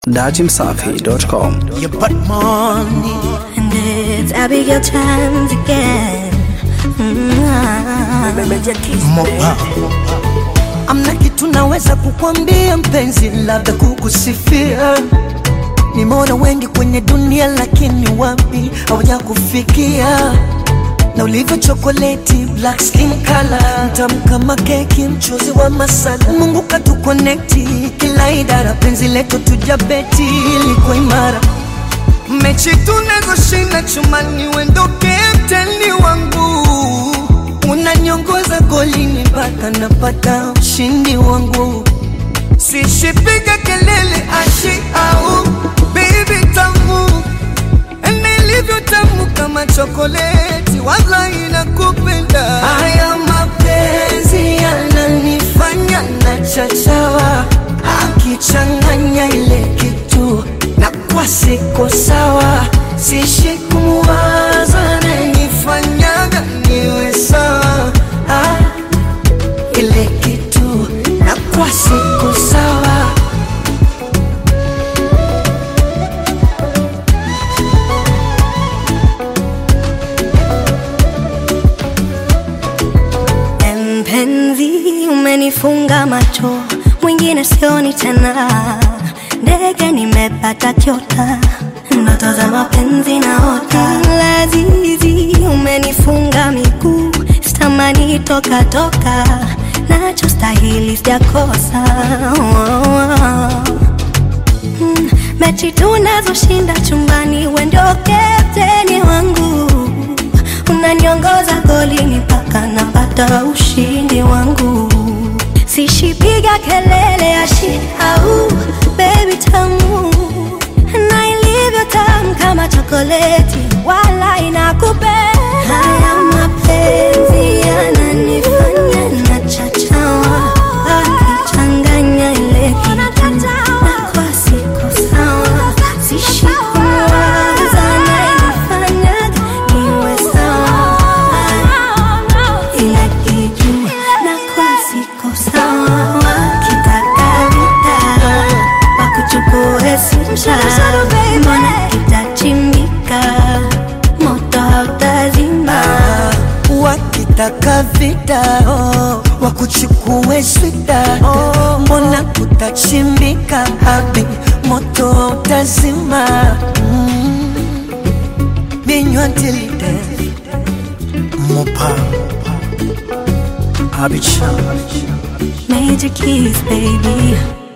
dachimsafi.com. You put money. And it's Abigail times again. Mopa. Amna kitu naweza kukwambia mpenzi, labda kukusifia. Nimeona wengi kwenye dunia, lakini wapi hawaja kufikia na ulivyo chokoleti, black skin color, mtamu kama keki, mchuzi wa masala. Mungu katukonekti kila idara, penzi letu tujabeti liko imara mechi tunazoshinda chumani, wendo kapteni wangu, unanyongoza golini mpaka napata ushindi wangu, sishipiga kelele ashi au baby tamu nilivyo tamu kama chokoleti, wala inakupenda. Haya mapenzi yananifanya na chachawa, akichanganya ile kitu na kwa siko sawa, sishi kumwaza nanifanyaga niwe sawa ah, ile kitu na kwa siko sawa Mpenzi, umenifunga macho, mwingine sioni tena. Ndege nimepata kyota, ndoto za mapenzi naota. Lazizi, umenifunga miguu, sitamani toka toka, nachostahili sijakosa. Oh, oh. Mm, mechi tunazoshinda chumbani, we ndio kapteni wangu, unaniongoza golini mpaka napata ushindi wangu. Sishipiga kelele ashi au baby tamu, na ilivyo tamu kama chokoleti, wala inakupenda. Haya mapenzi yananifanya nachachawa, akichanganya ile kitu na kwa siko sawa, sishikuwaza naifanyaga niwe sawa ila kitu na kwa siko sawa, kitaka vita wakuchukue simsha, mbona kitachimbika, moto hautazima. wakitaka vita oh, wakuchukue swida oh, mbona kutachimbika habi moto utazima mm. binywa tilide mopa abicha Major keys, baby.